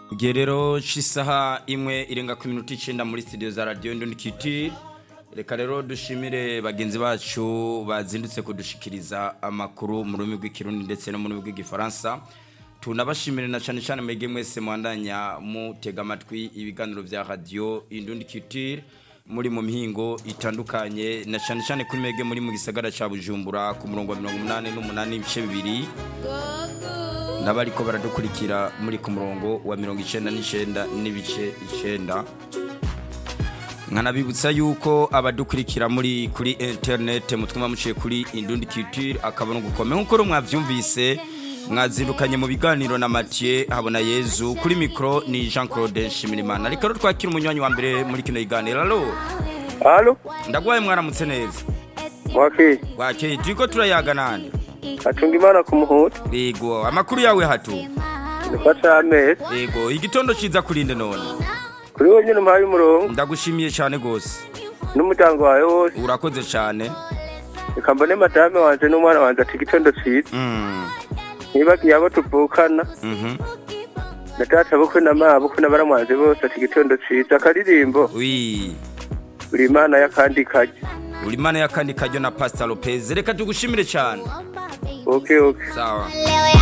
igihe rero cy'isaha imwe irenga ku minota icyenda muri studio za radiyo ndundikiti reka rero dushimire bagenzi bacu bazindutse kudushikiriza amakuru mu rurimi rw'ikirundi ndetse no mu rurimi rw'igifaransa tunabashimire na cyane cyane mwebwe mwese mwandanya mutega amatwi ibiganiro bya radiyo indundikiti muri mu mihingo itandukanye na cyane cyane kuri mwebwe muri mu gisagara cya bujumbura ku murongo wa mirongo umunani n'umunani ibice bibiri n'abariko baradukurikira muri ku murongo wa mirongo icyenda n'icyenda n'ibice icyenda nkanabibutsa yuko abadukurikira muri kuri interinete mutuma muciye kuri indundi kitire akabona gukome nk'uko rero mwabyumvise mwazindukanye mu biganiro na Mathieu habona yezu kuri mikoro ni jean claude nshimirimana reka rero twakira umunywanyi wa mbere muri kino kiganiro alo Halo, ndagwaye mwaramutse neza mwaki, wakeye turiko turayaga nande atunga imana ku muhuta, yego amakuru yawe hatu nifasha amezi, yego igitondo ciza kurinde none kuri wowe nyine umpaye umurongo, ndagushimiye cyane gose n'umuryango wawe wose, urakoze cyane reka mbone madame wanje n'umwana wanje ati igitondo ciza, mm. ntibagiye abo tuvukana, mhm na data bukwe na mama bukwe na baramwanje bose ati igitondo ciza, akaririmbo, wi buri imana y'akandi kajya, uri mana y'akandi karyo na pastor lopez reka tugushimire cyane okay okay. sawa